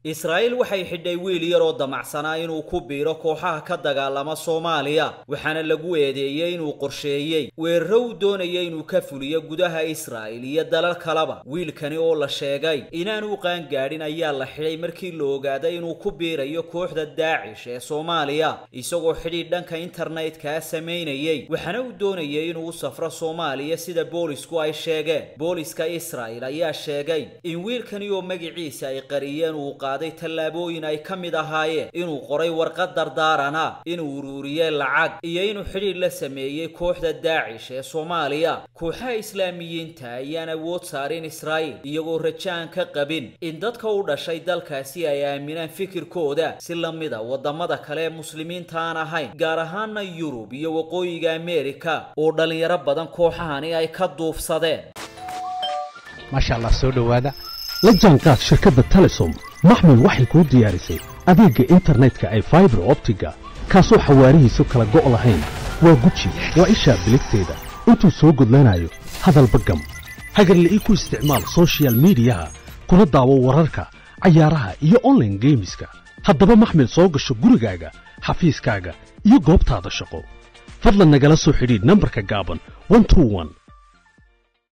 israa'iil waxay xidhay wiil yar oo damacsanaa inuu ku biiro kooxaha ka dagaalama soomaaliya waxaana lagu eedeeyey inuu qorsheeyey weeraro uu doonaya inuu ka fuliyo gudaha israa'il iyo dalal kaleba wiilkani oo la sheegay inaanu qaangaadhin ayaa la xidhay markii la ogaaday inuu ku biirayo kooxda daacish ee soomaaliya isagoo xidhiidh dhanka internetka samaynayey waxaana uu doonayay inuu u safro soomaaliya sida boolisku ay sheegeen booliska israa'il ayaa sheegay in wiilkani oo magiciisa ay qariyeen uu qaaday tallaabooyin ay ka mid ahaayeen inuu qoray warqad dardaarana inuu uruuriyey lacag iyo inuu xidhiidh la sameeyey kooxda daacish ee soomaaliya kooxaha islaamiyiinta ayaan awood saarin israa'iil iyagoo rajaan ka qabin in dadka u dhashay dalkaasi ay aaminaan fikirkooda si la mida waddamada kale ee muslimiinta aan ahayn gaar ahaana yurub iyo waqooyiga ameerika oo dhallinyaro badan kooxahani ay ka duufsadeen maasha allah soo dhowaada la jaanqaad shirkadda telesom maxmil waxay kuu diyaarisay adeegga internetka ay faibar optiga kaasoo xawaarihiisu kala go' lahayn waa guji waa ishaa biligteeda intuu soo gudlanayo hadalba gam hagarle ii ku isticmaal sochial midiyaha kuna daawo wararka cayaaraha iyo onlaine geemiska haddaba maxmil soo gasho gurigaaga xafiiskaaga iyo goobtaada shaqo fadlan nagala soo xidhiidh nambarka gaaban